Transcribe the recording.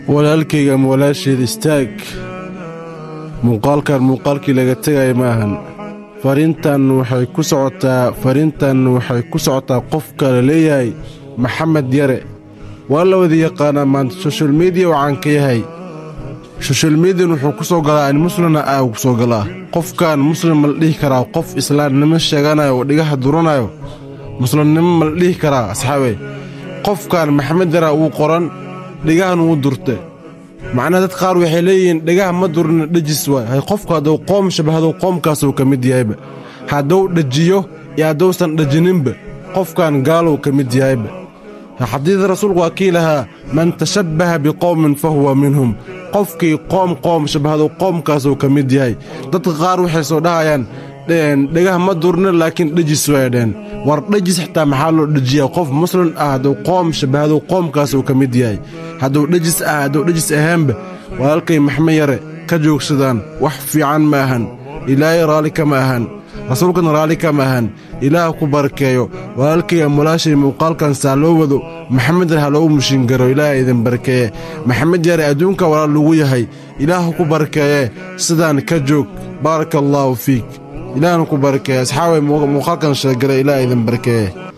walaalkayga ama walaasheed istaag muuqaalkan muuqaalkii laga tegaya ma ahan fariintan waxay ku socotaa fariintan waxay ku socotaa qofka la leeyahay maxamed yare waa la wada yaqaanaa maanta soshal mediya waxaan ka yahay soshal mediyan wuxuu ku soo galaa an muslimna ah ku soo galaa qofkan muslim ma la dhihi karaa qof islaamnimo sheeganayo oo dhigaha duranayo muslimnimo ma la dhihi karaa asxaabe qofkan maxamed yara wuu qoran dhigahan wuu durte macnaha dad qaar waxay leeyihiin dhigaha ma durina dhejis waay hay qofku hadduu qoom shabahadow qoomkaasuu ka mid yahayba hadduu dhajiyo iyo hadduusan dhajininba qofkan gaaluu ka mid yahayba xadiida rasuulku waa kii lahaa man tashabbaha biqowmin fa huwa minhum qofkii qoom qoom shabahadow qoomkaasuu ka mid yahay dadka qaar waxay soo dhahayaan dhegah ma durna laakiin dhejis way dheen war dhejis xitaa maxaa loo dhejiyaa qof muslim ah hadduu qoom shabahadow qoomkaasuu ka mid yahay hadduu dhejis ah hadduu dhejis ahaanba walaalkay maxmed yare ka joogsadaan wax fiican ma ahan ilaahay raalli kama ahan rasuulkana raalli kama ahan ilaah ku barakeeyo walaalkay amulaashay muuqaalkan saa loo wado maxamed yare ha loogu mushiingaro ilaaha idin barakeeye maxamed yare adduunka walaal lagu yahay ilaah ku barakeeye sidaan ka joog baaraka allaahu fiik ilaahna ku barakeeye asxaabay muuqaalkan sheegale ilaah idin barakeeye